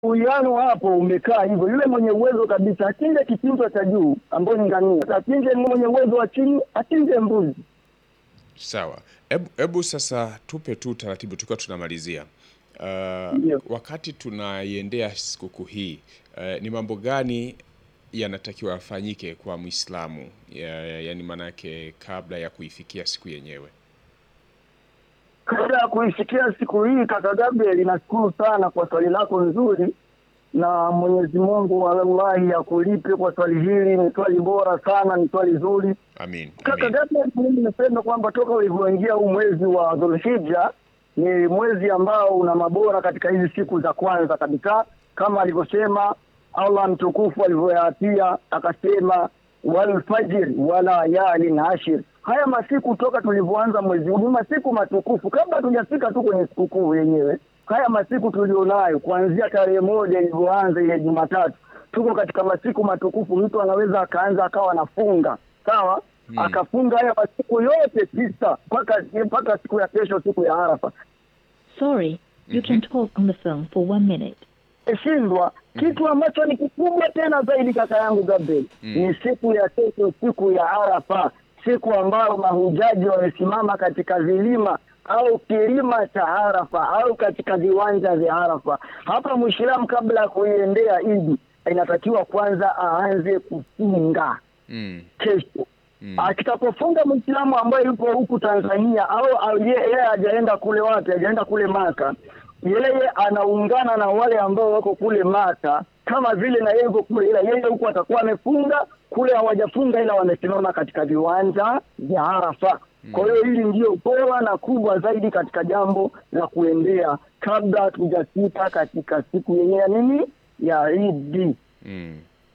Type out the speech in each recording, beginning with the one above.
uwiano hapo umekaa hivyo. Yule mwenye uwezo kabisa achinje kichinjwa cha juu ambao ni ngamia, achinje mwenye uwezo wa chini achinje mbuzi. Sawa, hebu hebu sasa tupe tu taratibu tukiwa tunamalizia. Uh, Ndio. wakati tunaiendea sikukuu hii uh, ni mambo gani yanatakiwa yafanyike kwa Muislamu ya, yani maanake kabla ya kuifikia siku yenyewe? Kabla ya kuifikia siku hii, kaka Gabriel, nashukuru sana kwa swali lako nzuri, na Mwenyezi Mungu wallahi akulipe kwa swali hili. Ni swali bora sana, ni swali zuri. Amin, Kaka amin. Gabriel, mimi nimesema kwamba toka ulivyoingia huu mwezi wa Dhulhijja ni mwezi ambao una mabora katika hizi siku za kwanza kabisa, kama alivyosema Allah mtukufu alivyoyaatia akasema, walfajr wala yalin ashir. Haya masiku toka tulivyoanza mwezi huu ni masiku matukufu, kabla hatujafika tu kwenye sikukuu yenyewe. Haya masiku tulionayo kuanzia tarehe moja ilivyoanza ile Jumatatu, tuko katika masiku matukufu. Mtu anaweza akaanza akawa anafunga sawa Hmm. akafunga haya masiku yote tisa mpaka mpaka siku ya kesho, siku ya Arafa. Sorry, you can talk on the phone for one minute. Shindwa kitu ambacho ni kikubwa tena zaidi, kaka yangu Gabriel, ni siku ya kesho, siku ya Arafa, siku ambayo mahujaji wamesimama katika vilima au kilima cha Arafa au katika viwanja vya Arafa. Hapa Mwislamu kabla ya kuiendea Idi inatakiwa kwanza aanze kufunga Mm, kesho mm, akitapofunga Mwislamu ambaye yupo huku Tanzania au au ye- yeye hajaenda kule wapi, hajaenda kule Maka, yeye anaungana na wale ambao wako kule Maka kama vile na yeye yuko kule, ila yeye huku atakuwa amefunga kule, hawajafunga ila wamesimama katika viwanja vya Arafa. Kwa hiyo hili ndio bora na kubwa zaidi katika jambo la kuendea kabla hatujafika katika siku yenyewe ya nini ya Idi. mm.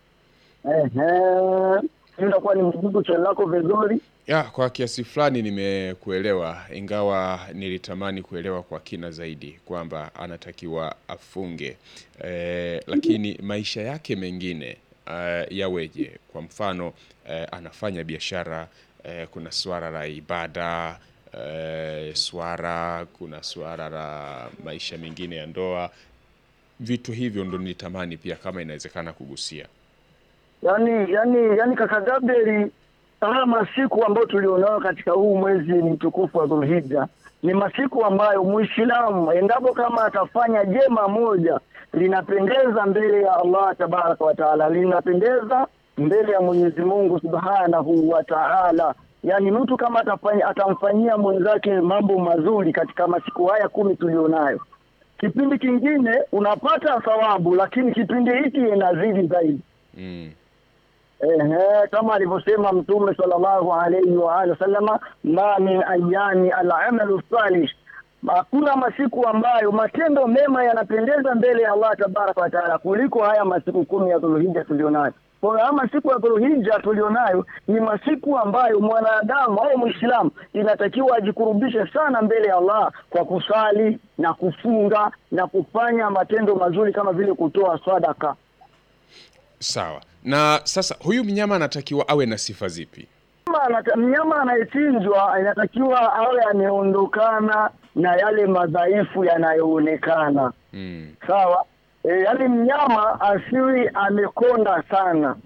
Ehe, hiyo itakuwa ni mjibu swali lako vizuri. Ya, kwa kiasi fulani nimekuelewa, ingawa nilitamani kuelewa kwa kina zaidi kwamba anatakiwa afunge eh, lakini maisha yake mengine eh, yaweje? Kwa mfano eh, anafanya biashara eh, kuna swala la ibada eh, swara, kuna swala la maisha mengine ya ndoa. Vitu hivyo ndo nilitamani pia kama inawezekana kugusia. yani yani yani kaka Gabriel, haya masiku ambayo tulionayo katika huu mwezi mtukufu wa Dhulhijja ni masiku ambayo Muislamu endapo kama atafanya jema moja linapendeza mbele ya Allah tabaraka wa taala, linapendeza mbele ya Mwenyezi Mungu subhanahu wa taala. Yani mtu kama atafanya atamfanyia mwenzake mambo mazuri katika masiku haya kumi tulionayo, kipindi kingine unapata thawabu, lakini kipindi hiki inazidi zaidi. Mm. Ehe, kama alivyosema Mtume sallallahu alaihi wa alihi wasallama, ma min ayami alamalu salih, hakuna masiku ambayo matendo mema yanapendeza mbele ya Allah tabaraka wa taala kuliko haya masiku kumi ya Dhulhijja tulionayo. Kwa hiyo haya masiku ya Dhulhijja tulionayo ni masiku ambayo mwanadamu au Muislamu inatakiwa ajikurubishe sana mbele ya Allah kwa kusali na kufunga na kufanya matendo mazuri kama vile kutoa sadaka. Sawa. Na sasa huyu mnyama anatakiwa awe na sifa zipi? Mnyama anata- mnyama anayechinjwa inatakiwa awe ameondokana na yale madhaifu yanayoonekana Mm. sawa. E, yaani mnyama asiwi amekonda sana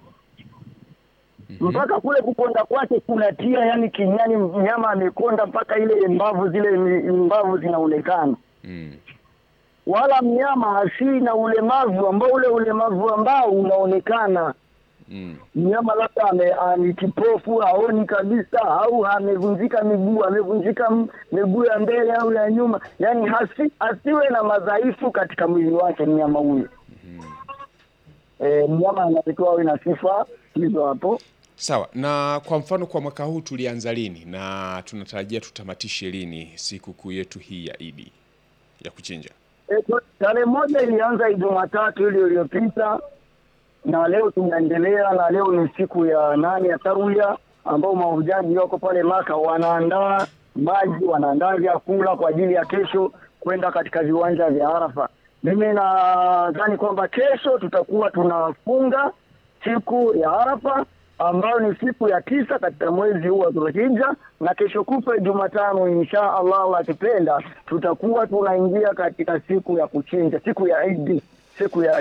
mpaka kule kukonda kwake kunatia yani kinyani, mnyama amekonda mpaka ile mbavu zile mi- mbavu zinaonekana, Mm. wala mnyama asiwi na ulemavu ambao ule ulemavu ambao unaonekana Mm. mnyama labda ame- a- ni kipofu haoni kabisa, au amevunjika miguu, amevunjika m- miguu ya mbele au ya nyuma, yaani hasi, asiwe na madhaifu katika mwili wake mnyama huyo. E, mnyama anatakiwa awe na sifa hizo hapo. Sawa. Na kwa mfano kwa mwaka huu tulianza lini na tunatarajia tutamatishe lini sikukuu yetu hii ya Idi ya kuchinja? E, kwa- tarehe moja ilianza Jumatatu ile iliyopita na leo tunaendelea, na leo ni siku ya nane ya Tarwiya ambao mahujaji wako pale Maka wanaandaa maji, wanaandaa vyakula kwa ajili ya kesho kwenda katika viwanja vya Arafa. Mimi nadhani kwamba kesho tutakuwa tunafunga siku ya Arafa ambayo ni siku ya tisa katika mwezi huu wa Dhulhijja, na kesho kutwa Jumatano, insha Allah akipenda, tutakuwa tunaingia katika siku ya kuchinja, siku ya Idi, siku ya